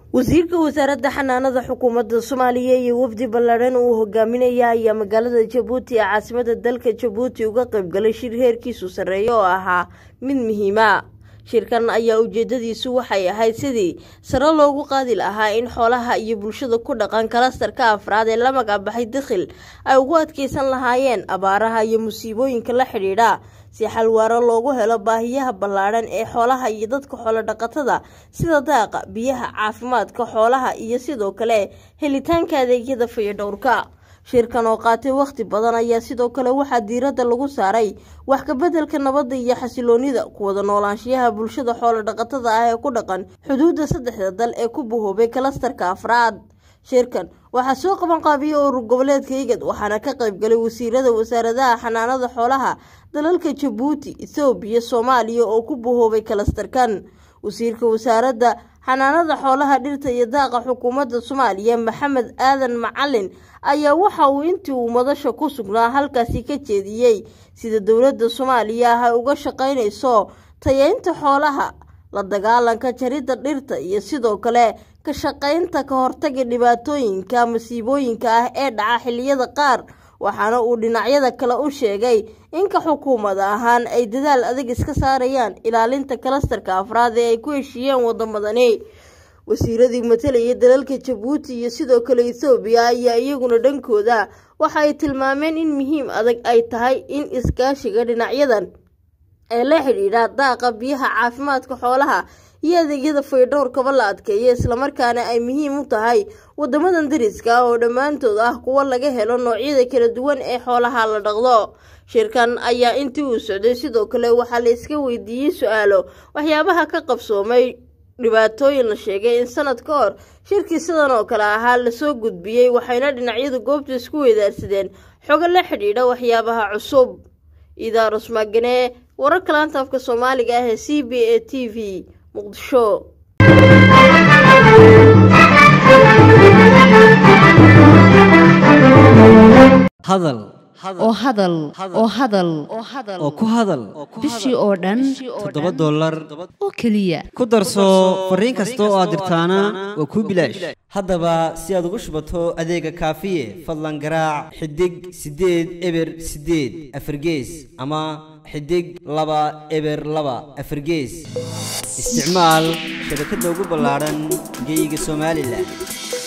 wasiirka wasaaradda xanaanada xukuumadda soomaaliya iyo wafdi ballaadhan uu hogaaminaya ayaa magaalada jabuuti ee caasimada dalka jabuuti uga qaybgalay shir heerkiisu sarreeya oo ahaa mid muhiima shirkan ayaa ujeedadiisu waxay ahayd sidii sare loogu qaadi lahaa in xoolaha iyo bulshada ku dhaqan kalastarka afraad ee la magacbaxay dakhil ay ugu adkeysan lahaayeen abaaraha iyo musiibooyinka la xidhiidha si xalwaaro loogu helo baahiyaha ballaadhan ee xoolaha iyo dadka xoolodhaqatada sida daaqa biyaha caafimaadka xoolaha iyo sidoo kale helitaanka adeegyada fayadhowrka shirkan oo qaatay wakhti badan ayaa sidoo kale waxaa diiradda lagu saaray wax kabeddelka nabadda iyo xasiloonida kuwada noolaanshiyaha bulshada xoolodhaqatada ah ee ku dhaqan xuduudda saddexda dal ee ku bahoobay kalastarka afraad shirkan waxaa soo qaban qaabiyey urur goboleedka igad waxaana ka qaybgalay wasiirada wasaaradaha xanaanada xoolaha dalalka jabuuti ethoobiya soomaaliya oo ku bahoobay kalastarkan wasiirka wasaaradda xanaanada xoolaha dhirta iyo daaqa xukuumadda soomaaliya maxamed aadan macalin ayaa waxa uu intii uu madasha ku sugnaa halkaasi ka jeediyey sida dowladda soomaaliya ah ay uga shaqaynayso tayeynta xoolaha la dagaalanka jaridda dhirta iyo sidoo kale ka shaqaynta ka hortaga dhibaatooyinka masiibooyinka ah ee dhaca xilliyada qaar waxaana uu dhinacyada kale u sheegay inka xukuumad ahaan ay dadaal adag iska saarayaan ilaalinta kalastarka afraad ee ay ku heshiiyeen wadamadani wasiiradii matalayay dalalka jabuuti iyo sidoo kale ethoobiya ayaa iyaguna dhankooda waxa ay tilmaameen in muhiim adag ay tahay in iskaashiga dhinacyadan ee la xidhiidha daaqa biyaha caafimaadka xoolaha iyo adeegyada faydhowrkaba la adkeeyo islamarkaana ay muhiim u tahay wadamadan dariska oo dhammaantood ah kuwo laga helo noocyada kala duwan ee xoolaha la dhaqdo shirkan ayaa intii uu socday sidoo kale waxaa la iska weydiiyey su-aalo waxyaabaha ka qabsoomay dhibaatooyin la sheegay in sanad ka hor shirkii sidan oo kale ahaa lasoo gudbiyey waxayna dhinacyadu goobta isku weydaarsadeen xogo la xidhiidha waxyaabaha cusub idaarus maagane wararka laanta afka soomaaliga ah ee c b a t v muqdisho hadal oo hadal oo hadal oo ku hadal bishii oo dhan toddoba dollar oo keliya ku darso fariin kasta oo aad dirtaana waa kuu bilaash haddaba si aad ugu shubato adeega kaafiye fadlan garaac xidig siddeed eber siddeed afargees ama xidig laba eber laba afargees isticmaal shabakadda ugu ballaadhan geyga somalilan